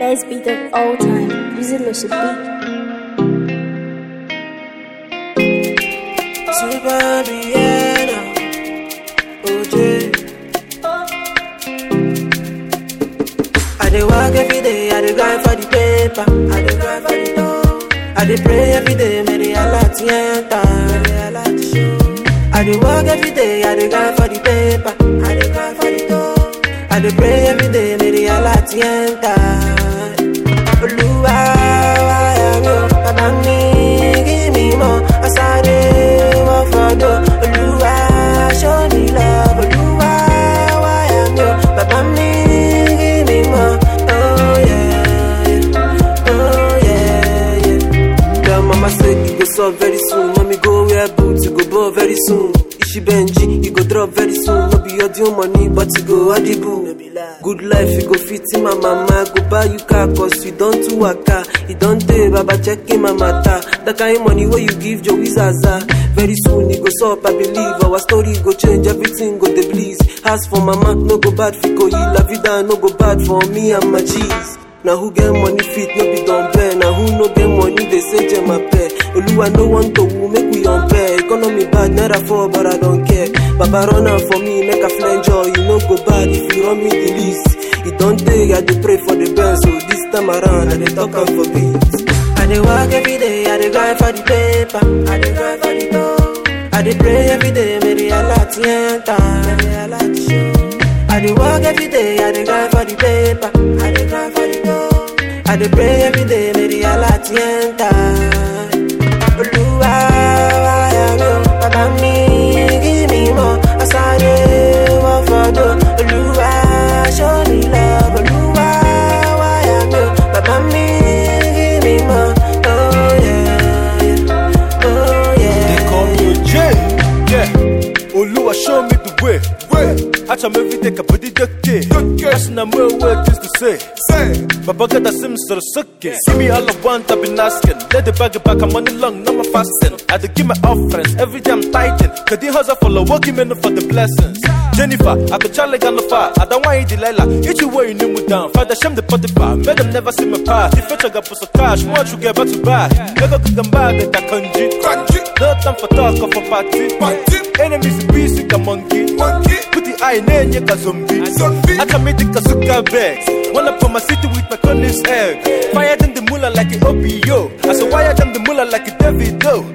best beat of all time. Visit Lucy Beat. Super Vienna, OJ. I dey work every day, I dey grind for the paper, I dey grind for the dough. I dey pray every day, may the Allah enter, may the Allah show. I dey work every day, I dey grind for the paper, I dey grind for the dough. I dey pray every day, may the Allah enter. Olúwa wáyà mi ò, bàbá mi give me more, as I dey work for dough. Olúwa show me love, Olúwa wáyà mi ò, bàbá mi give me more. Oh yeah, yeah. oh yeah, yeah. Tell mama say you go solve very soon. Mommy go wear boots, you go ball very soon. Ishi Benji, you go drop very soon. No be your due money, but you go audible. Good life, you go fit in my mama. Go buy you car, cause you don't do waka. You don't pay, baba checking my matter. That kind of money where you give Joey Zaza. Very soon, you go stop, I believe. Our story go change, everything go the please. Ask for mama, no go bad for go La vida, no go bad for me and my cheese. Now who get money fit no be done bear. Now who no get money they say jam my pair. Oluwa no want to woo, make we unfair. Economy bad, never fall, but I don't care. Baba run am for me, make a flange joy. You no go bad if you run me the least. It don't take, I dey pray for the best. So this time around, I dey talk am for peace. I dey work every day, I dey grind for the paper, I dey grind for the dough. I dey pray every day, may the Allah enter, may the Allah show. I dey work every day, I dey grind for the paper, I dey grind for the dough. I dey pray every day, may the Allah enter. Olúwa wáyà mi ò, bàbá mi give me more, as I dey work for dough. Olúwa show me love, Olúwa wáyà mi ò, bàbá mi give me more. Oh yeah, yeah. oh yeah. They call me a J. Yeah. Oluwa show me the way. Way. I tell me every day ka body ducky. That's not my word just to say. Say. Baba got that sim sort of sucking. See me all I want, I've been asking. Let the bag it back, I'm money long, no more fasting. I had to give my offerings every day I'm tighten. Cause the hustle follow, working men for the blessings. Jennifer, I could try like on the fire. I don't want you, Delilah. Each way you knew me down. Father, shame the Spotify. Made them never see my past. If I got pussy cash, what you get back to buy? Never could come back, that country. No time for talk or for party. Enemies busy, the monkey. Put the eye in your zombie. I can make the kazuka bags. Wanna put my city with my Collins egg. Fire them the mullah like an OPO. I saw wire them the mullah like a David though.